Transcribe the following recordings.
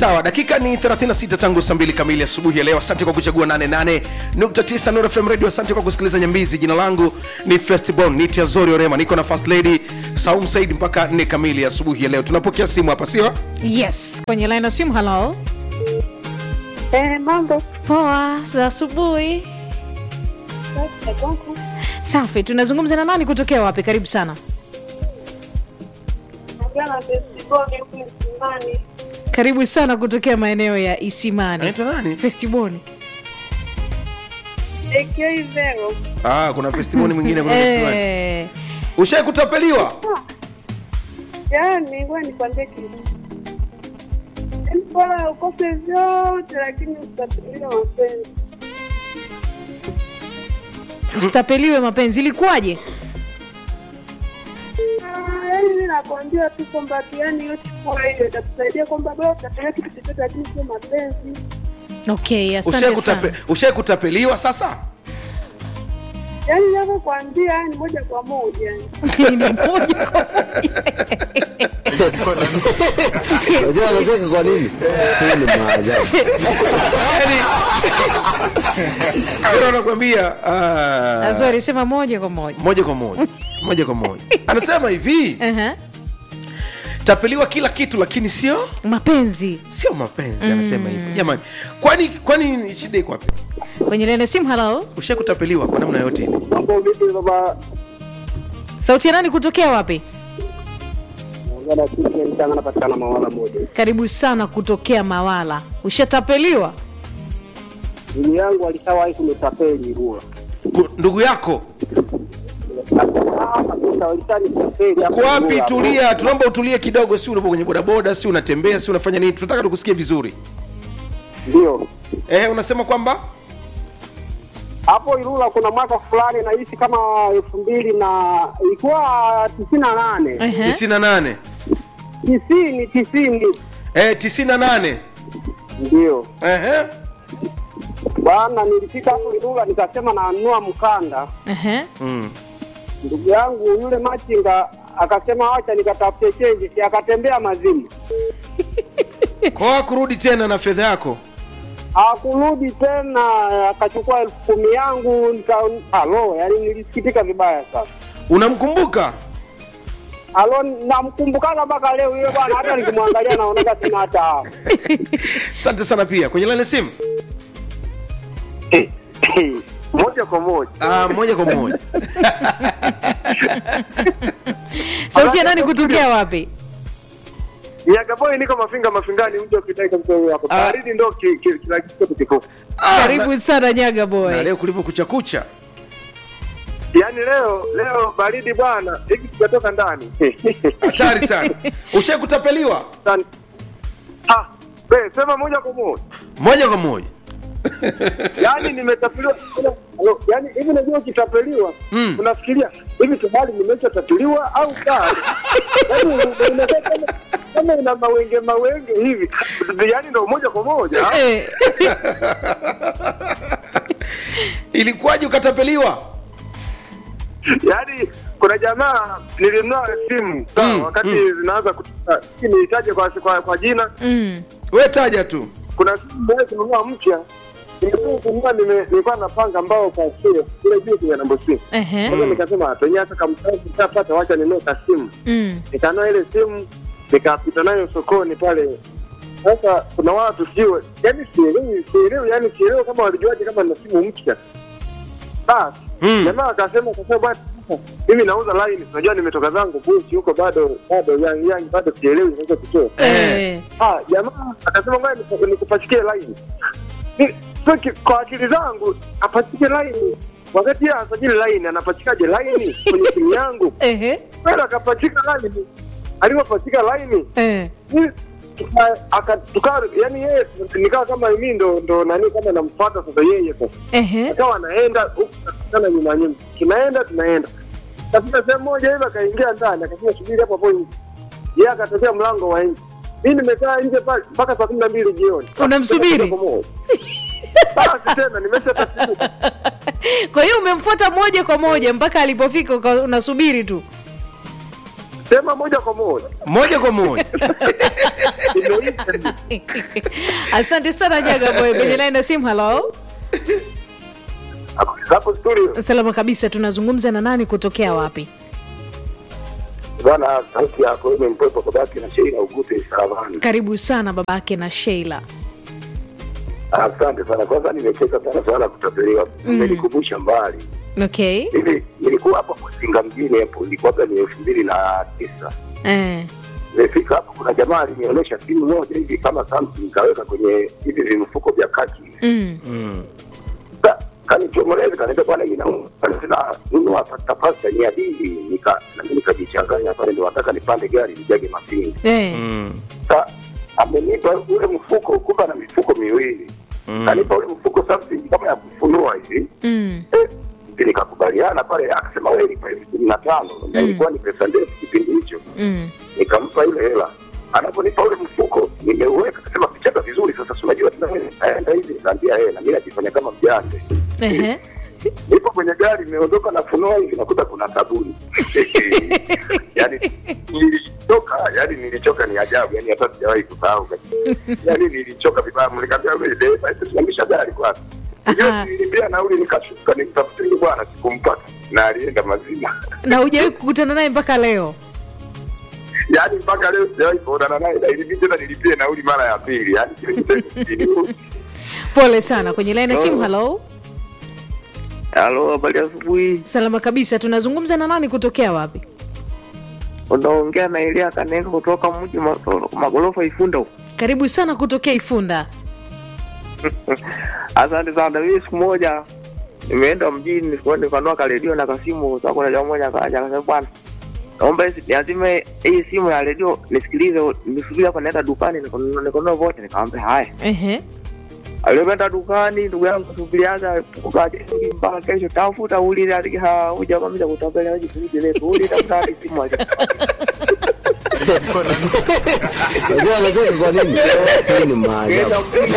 sawa dakika ni 36 tangu saa 2 kamili asubuhi ya leo asante kwa kuchagua 88.9 Nuru FM radio asante kwa kusikiliza nyambizi jina langu ni festibon ni tiazori orema niko na first lady saum said mpaka 4 kamili asubuhi ya leo tunapokea simu hapa sio yes kwenye line ya simu halo Eh, mambo poa za asubuhi safi tunazungumza na nani kutokea wapi karibu sana Naongea Festiboni huku Msimani. karibu sana kutokea maeneo ya isimani anaitwa nani festiboni AK Vero. ah, kuna festimoni mwingine kuna festimoni. Eh, ushai kutapeliwa Yaani, ngoja nikwambie kitu. Yaani bora ukose vyote lakini usitapeliwe mapenzi. usitapeliwe mapenzi ilikuwaje Ah, Yaani mimi nakwambia tu kwamba tu yaani hiyo chukua hiyo itakusaidia kwamba bora utapeleka kitu chochote lakini sio mapenzi. okay ushai asante kutape, sana ushai kutapeliwa sasa Yaani ninavyokuambia yaani moja kwa moja. yaani. Ni moja kwa Unajua anacheka kwa nini? Hii ni maajabu. Ndio anakuambia ah, Azori sema moja kwa moja moja kwa moja moja kwa moja anasema hivi Aha. tapeliwa kila kitu lakini sio mapenzi sio mapenzi anasema hivyo jamani kwani kwani shida iko wapi kwenye lene simu halo ushai kutapeliwa kwa namna yote ile Mambo vipi baba? sauti ya nani kutokea wapi Naongea na sisi mchana napatikana mawala moja. karibu sana kutokea mawala ushatapeliwa Ndugu yangu alishawahi kunitapeli Rua. Ku- ndugu yako Ah, kabisa walishanitapeli hapo uko wapi Rua. tulia tunaomba utulie kidogo si unapo kwenye bodaboda si unatembea si unafanya nini tunataka tukusikie vizuri Ndio. eh, unasema kwamba Hapo Ilula kuna mwaka fulani nahisi kama elfu mbili na ilikuwa tisini na nane Ehe. 98 tisini tisini eh, 98 ndio Ehe. bwana, nilifika hapo Ilula nikasema nanunua mkanda. Ehe. Mm. Ndugu yangu yule machinga akasema wacha nikatafute chenji, si akatembea mazimu, kwa kurudi tena na fedha yako hakurudi tena, akachukua elfu kumi yangu nika alo, yani nilisikitika vibaya sana. unamkumbuka Alo, namkumbukaga mpaka leo yule bwana, hata nikimwangalia naonaga sina hata hamu. asante sana pia kwenye lane simu moja kwa moja ah, moja kwa moja sauti ya nani kutokea wapi Yagaboi niko mafinga mafingani mji wa Kidai kabisa huyo hapo. Ah. Baridi ndo ki- ki- kila kitu kiko. Ah, karibu sana nyaga na, na boy leo kulivyo kucha kucha Yaani leo leo baridi bwana, hiki tutatoka ndani. hatari sana ushai kutapeliwa Sana. Ah, wewe sema moja kwa moja. moja kwa moja Yaani nimetapeliwa. Alo, Yaani hivi unajua ukitapeliwa Mm. unafikiria hivi tayari nimeshatapeliwa au bado? Yaani unakaa kama kama ina mawenge mawenge hivi. Yaani ndo moja kwa moja. Eh. ilikuwaje ukatapeliwa yaani kuna jamaa nilinunua simu sawa, Mm, wakati mm. zinaanza kutoka sijui niitaje kwa, kwa, kwa jina Mm. we taja tu kuna simu moja kununua mpya nimekuwa kununua nime- nilikuwa napanga ambao kwa sio kule juu kwenye namba simu Ehe. sasa nikasema penye hata kamtaji nitapata wacha ninunue ka simu Mm. nikanunua ile simu nikapita nayo sokoni pale sasa kuna watu sio yani sielewi sielewi yani sielewi kama walijuaje kama na simu mpya basi Mm. jamaa akasema akasema bwana sasa, mimi nauza line unajua nimetoka zangu busi huko bado bado yang yang bado sielewi naweza kutoa Eh. ah jamaa akasema ngoja niku- nikupachikie line Ni- so ki- kwa akili zangu apachike line wakati yeye asajili line anapachikaje line kwenye simu yangu Ehe. kwenda akapachika line alipopachika line Eh. ni- tuka- aka- tuka yani yeye nikawa kama mimi ndo ndo nani kama namfuata sasa yeye sasa Ehe. akawa anaenda huku tunakutana nyuma nyuma tunaenda tunaenda kafika sehemu moja hivi akaingia ndani akasema subiri hapo hapo nje yeye akatokea mlango wa nje mi nimekaa nje pale mpaka saa kumi na mbili jioni Unamsubiri? basi tena nimeshatafika kwa hiyo umemfuata moja kwa moja mpaka alipofika uka- unasubiri tu sema moja kwa moja moja kwa moja imeisha asante sana jaga boy kwenye laini ya simu halo hapo studio salama kabisa tunazungumza na nani kutokea wapi bwana sauti yako imempepa babake na sheila ugute saravani karibu sana babake na sheila asante sana kwanza nimecheka sana swala la kutapeliwa imenikumbusha mbali okay hivi nilikuwa hapo msinga mjini hapo ilikuwaga ni elfu mbili na tisa eh. nimefika hapo kuna jamaa alinionyesha simu moja hivi kama Samsung kaweka kwenye hivi vimfuko vya kaki mm. Ka- kanichomoleza kaniambia bwana inauma tena nunua pasta pasta ni adili nika na mimi nikajichanganya pale ndio nataka nipande gari nijage mapingi Eh. Mm. sa amenipa ule mfuko kumbe na mifuko miwili kanipa ule mfuko Samsung kama ya kufunua hivi Mm. Eh, mimi nikakubaliana pale akasema wewe lipa elfu kumi na tano na ilikuwa ni pesa ndefu kipindi hicho Mm. nikampa ile hela anaponipa ule mfuko nimeuweka akasema pichaka vizuri sasa si unajua tena wewe naenda hivi nikaambia yeye na mimi najifanya kama mjane Ehe. nipo kwenye gari nimeondoka nafunua hivi nakuta kuna sabuni yani nilichoka yani nilichoka ni ajabu yani hata sijawahi kusahau yani nilichoka vibaya mlikaambia wewe dereva simamisha gari kwanza Aha. hiyo nilipia nauli nikashuka nimtafutie yule bwana sikumpata na alienda mazima na hujawahi kukutana naye mpaka leo yaani mpaka leo sijawahi kuonana naye na ilibidi tena nilipie nauli mara ya pili yaani kile kitendo pole sana kwenye laini ya simu halo Halo, habari ya asubuhi. salama kabisa tunazungumza na nani kutokea wapi Unaongea na Elia Kaneka kutoka mji ma- magorofa Ifunda. huko. karibu sana kutokea ifunda Asante sana. Mimi siku moja nimeenda mjini nikaenda nikanua karedio na kasimu. Sasa kuna jamaa mmoja akaja akasema, bwana, naomba hizi- niazime hii simu ya redio nisikilize, nisubiri hapa naenda dukani nikanunua nikanunua vote. Nikamwambia haya. Ehe. Alipoenda dukani, ndugu yangu subiriaga ukaje mpaka kesho, tafuta uli hadi huja kwambia kutapela waje kurudi leo. Uli tafuta hadi simu aje. Unajua anacheka kwa nini? Hii ni maajabu. Nenda mjini.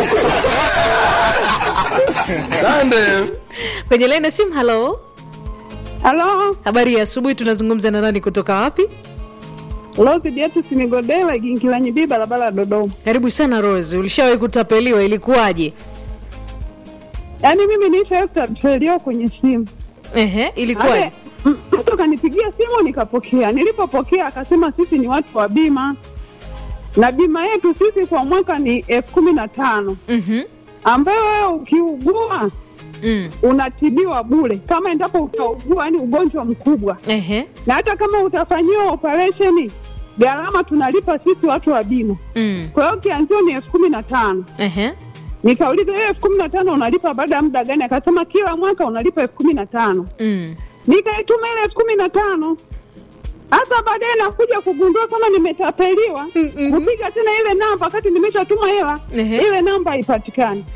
sande kwenye laini ya simu halo halo habari ya asubuhi tunazungumza na nani kutoka wapi Rose Beatus Nigodela Gingilanyi B barabara ya Dodoma. karibu sana rose ulishawahi kutapeliwa ilikuwaje Yaani mimi niisha tapeliwa kwenye simu. Ehe, ilikuwaje Ale, m- Mtu kanipigia simu nikapokea. Nilipopokea akasema sisi ni watu wa bima na bima yetu sisi kwa mwaka ni elfu kumi na tano Mhm. ambayo wewe ukiugua Mm. unatibiwa bure kama endapo utaugua yani ugonjwa mkubwa, Ehe. na hata kama utafanyiwa operesheni gharama tunalipa sisi watu wa bima. Mm. Kwa hiyo kianzio ni elfu kumi na tano. Ehe. Nikauliza hiyo elfu kumi na tano unalipa baada ya muda gani? Akasema kila mwaka unalipa elfu kumi na tano. Mm. Nikaituma ile elfu kumi na tano. Hasa baadaye nakuja kugundua kama nimetapeliwa, Mm-mm. kupiga tena ile namba wakati nimeshatuma hela, Ehe. ile namba haipatikani.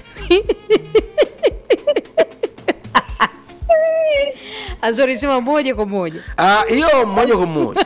azori sema moja kwa moja Ah, hiyo moja kwa moja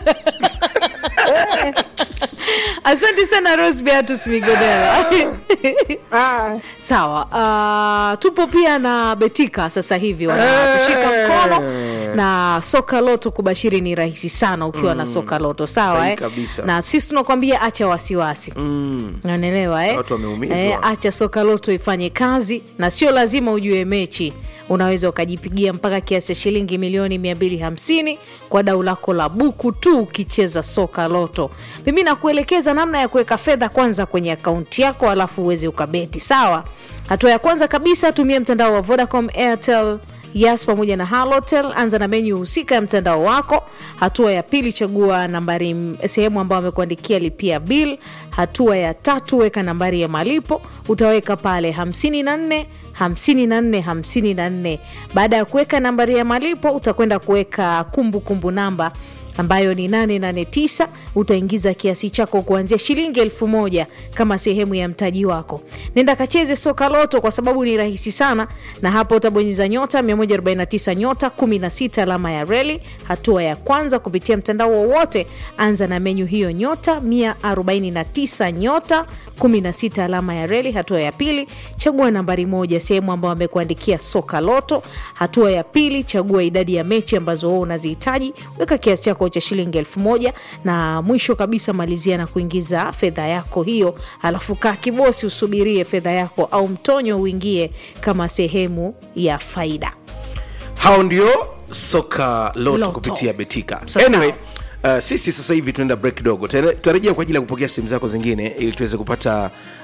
asante sana rose beatus migodela Ah, sawa uh, tupo pia na betika sasa hivi wanatushika mkono na soka loto kubashiri ni rahisi sana ukiwa na soka loto sawa Sahi eh? kabisa. na sisi tunakwambia acha wasiwasi mm. unaelewa eh? Watu wameumizwa. eh, acha soka loto ifanye kazi na sio lazima ujue mechi unaweza ukajipigia mpaka kiasi cha shilingi milioni 250 kwa dau lako la buku tu ukicheza soka loto mimi nakuelekeza namna ya kuweka fedha kwanza kwenye akaunti yako alafu uweze ukabeti sawa hatua ya kwanza kabisa tumia mtandao wa vodacom airtel Yas pamoja na Halotel. Anza na menyu husika ya mtandao wako. Hatua ya pili, chagua nambari m- sehemu ambayo amekuandikia lipia bill. Hatua ya tatu, weka nambari ya malipo, utaweka pale 54 54 54. Baada ya kuweka nambari ya malipo, utakwenda kuweka kumbukumbu namba ambayo ni 889 utaingiza kiasi chako kuanzia shilingi elfu moja kama sehemu ya mtaji wako nenda kacheze soka loto kwa sababu ni rahisi sana na hapo utabonyeza nyota 149 nyota 16 alama ya reli hatua ya kwanza kupitia mtandao wowote anza na menyu hiyo nyota 149 nyota 16 alama ya reli hatua ya pili chagua nambari moja sehemu ambayo amekuandikia soka loto hatua ya pili chagua idadi ya mechi ambazo wewe unazihitaji weka kiasi chako chako cha shilingi elfu moja na mwisho kabisa malizia na kuingiza fedha yako hiyo alafu kaa kibosi usubirie fedha yako au mtonyo uingie kama sehemu ya faida hao ndio soka loto, Loto. kupitia betika Sasa- anyway Uh, sisi sasa hivi tunaenda break kidogo Tare- tutarejea kwa ajili ya kupokea simu zako zingine ili tuweze kupata